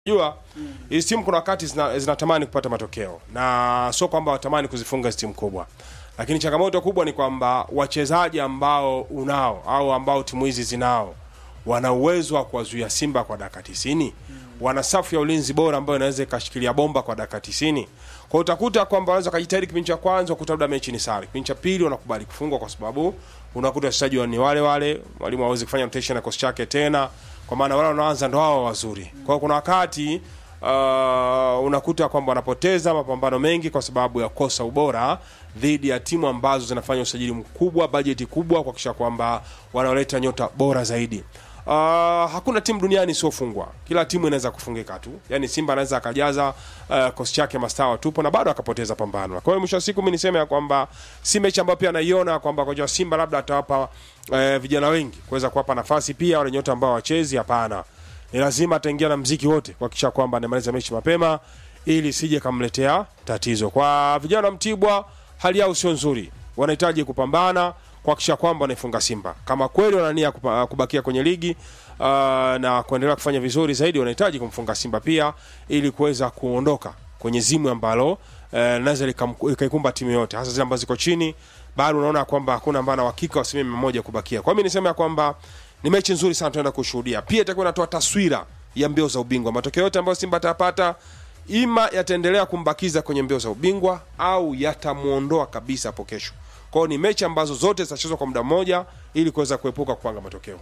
Jua hizi timu kuna wakati zina- zinatamani kupata matokeo na sio kwamba watamani kuzifunga hizi timu kubwa, lakini changamoto kubwa ni kwamba wachezaji ambao unao au ambao timu hizi zinao wana uwezo wa kuwazuia Simba kwa dakika 90. Wana safu ya ulinzi bora ambayo inaweza ikashikilia bomba kwa dakika 90. Kwa hiyo utakuta kwamba wanaweza kujitahidi kipindi cha kwanza kukuta labda mechi ni sare. Kipindi cha pili wanakubali kufungwa kwa sababu unakuta wachezaji wa- ni wale wale, mwalimu hawezi kufanya rotation na kosi chake tena, kwa maana wale wanaanza ndo hao wazuri. Kwa hiyo kuna wakati uh, unakuta kwamba wanapoteza mapambano mengi kwa sababu ya kosa ubora dhidi ya timu ambazo zinafanya usajili mkubwa, bajeti kubwa, kuhakikisha kwamba wanaoleta nyota bora zaidi. Uh, hakuna timu duniani isiofungwa. Kila timu inaweza kufungika tu, yaani Simba anaweza akajaza uh, kosi chake mastaa tupo na bado akapoteza pambano. Kwa hiyo mwisho wa siku mimi niseme ya kwamba si mechi ambayo pia naiona kwamba kocha wa Simba labda atawapa uh, vijana wengi kuweza kuwapa nafasi pia wale nyota ambao wachezi. Hapana, ni lazima ataingia na mziki wote kuhakikisha kwamba anamaliza mechi mapema ili sije kamletea tatizo. Kwa vijana wa Mtibwa, hali yao sio nzuri, wanahitaji kupambana kuhakikisha kwamba wanaifunga Simba. Kama kweli wanania kubakia kwenye ligi uh, na kuendelea kufanya vizuri zaidi, wanahitaji kumfunga Simba pia ili kuweza kuondoka kwenye zimu ambalo uh, linaweza likam- likaikumba timu yote, hasa zile ambazo ziko chini. Bado unaona kwamba hakuna ambaye ana uhakika wa asilimia mia moja kubakia. Kwa hiyo mimi niseme ya kwamba ni mechi nzuri sana tunaenda kushuhudia. Pia itakuwa inatoa taswira ya mbio za ubingwa. Matokeo yote ambayo Simba atapata ima yataendelea kumbakiza kwenye mbio za ubingwa au yatamuondoa kabisa hapo kesho. Kwa hiyo ni mechi ambazo zote zitachezwa kwa muda mmoja ili kuweza kuepuka kupanga matokeo.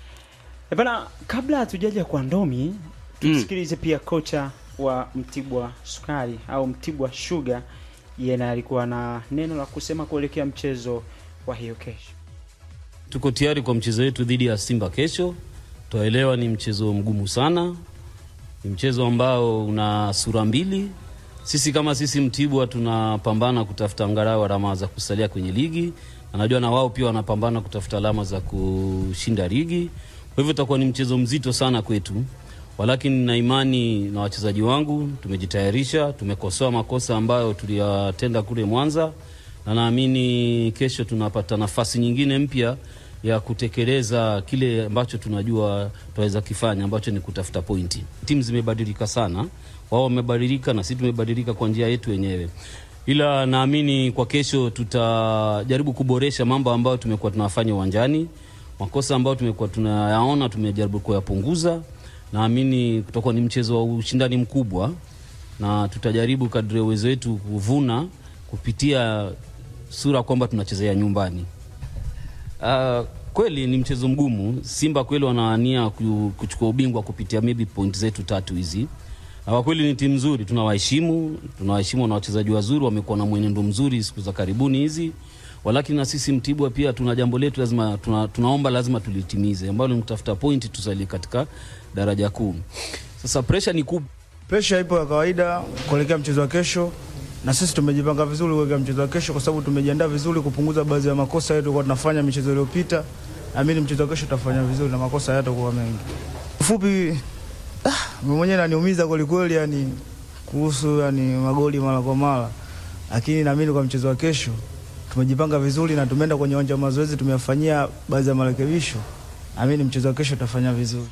E bana, kabla hatujaja kwa Ndomi, tusikilize pia kocha wa Mtibwa Sukari au Mtibwa Sugar, yeye naye alikuwa na neno la kusema kuelekea mchezo wa hiyo kesho. Tuko tayari kwa mchezo wetu dhidi ya Simba kesho. Twaelewa ni mchezo mgumu sana, ni mchezo ambao una sura mbili. Sisi kama sisi Mtibwa tunapambana kutafuta angalau alama za kusalia kwenye ligi, na najua na wao pia wanapambana kutafuta alama za kushinda ligi. Kwa hivyo itakuwa ni mchezo mzito sana kwetu, walakini na imani na wachezaji wangu, tumejitayarisha, tumekosoa makosa ambayo tuliyatenda kule Mwanza, na naamini kesho tunapata nafasi nyingine mpya ya kutekeleza kile ambacho tunajua tunaweza kifanya ambacho ni kutafuta pointi. Timu zimebadilika sana, wao wamebadilika na sisi tumebadilika kwa njia yetu wenyewe, ila naamini kwa kesho tutajaribu kuboresha mambo ambayo tumekuwa tunafanya uwanjani. Makosa ambayo tumekuwa tunayaona tumejaribu kuyapunguza. Naamini kutakuwa ni mchezo wa ushindani mkubwa, na tutajaribu kadri ya uwezo wetu kuvuna kupitia sura kwamba tunachezea nyumbani. Uh, kweli ni mchezo mgumu. Simba kweli wanawania ku- kuchukua ubingwa kupitia maybe point zetu tatu hizi, na kwa kweli ni timu nzuri, tunawaheshimu, tunawaheshimu na wachezaji wazuri, wamekuwa na mwenendo mzuri siku za karibuni hizi, walakini na sisi Mtibwa pia tuna jambo letu lazima tuna, tunaomba lazima tulitimize, ambalo ni kutafuta pointi tusalie katika daraja kuu. Sasa pressure ni kubwa Presha ipo ya kawaida kuelekea mchezo wa kesho, na sisi tumejipanga vizuri kuelekea mchezo wa kesho, kwa sababu tumejiandaa vizuri kupunguza baadhi ya makosa yetu tulikuwa tunafanya michezo iliyopita. Naamini mchezo wa kesho tutafanya vizuri na makosa hayatakuwa mengi. Ufupi, ah, mimi mwenyewe naniumiza kwelikweli, yani kuhusu yani magoli mara kwa mara, lakini naamini kwa mchezo wa kesho tumejipanga vizuri na tumeenda kwenye uwanja wa mazoezi, tumeyafanyia baadhi ya marekebisho. Naamini mchezo wa kesho tutafanya vizuri.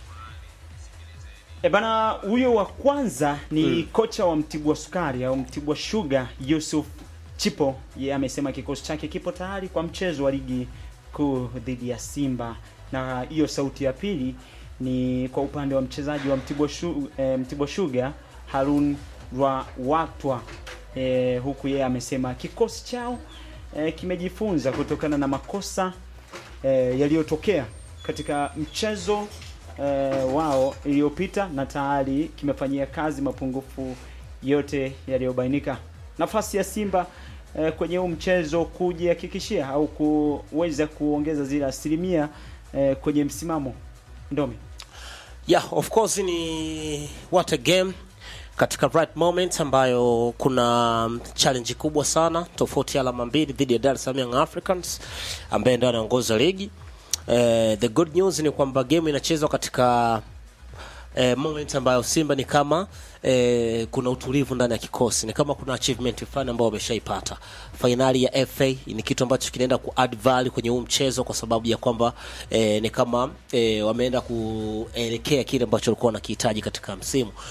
E bana, huyo wa kwanza ni kocha wa Mtibwa Sukari au Mtibwa Sugar Yusuf Chipo. Yeye amesema kikosi chake kipo tayari kwa mchezo wa ligi kuu dhidi ya Simba, na hiyo sauti ya pili ni kwa upande wa mchezaji wa Mtibwa, Shu, e, Mtibwa Sugar Harun Rwatwa e, huku yeye amesema kikosi chao e, kimejifunza kutokana na makosa e, yaliyotokea katika mchezo eh, wao iliyopita na tayari kimefanyia kazi mapungufu yote yaliyobainika. Nafasi ya Simba eh, kwenye huu mchezo kujihakikishia au kuweza kuongeza zile asilimia eh, kwenye msimamo Ndomi. Yeah, of course ni what a game katika right moment ambayo kuna challenge kubwa sana, tofauti ya alama mbili dhidi ya Dar es Salaam Young Africans ambaye ndio anaongoza ligi. Eh, the good news ni kwamba game inachezwa katika eh, moment ambayo Simba ni kama eh, kuna utulivu ndani ya kikosi, ni kama kuna achievement fulani ambayo wameshaipata. Fainali ya FA ni kitu ambacho kinaenda ku add value kwenye huu mchezo kwa sababu ya kwamba eh, ni kama eh, wameenda kuelekea kile ambacho walikuwa wanakihitaji katika msimu.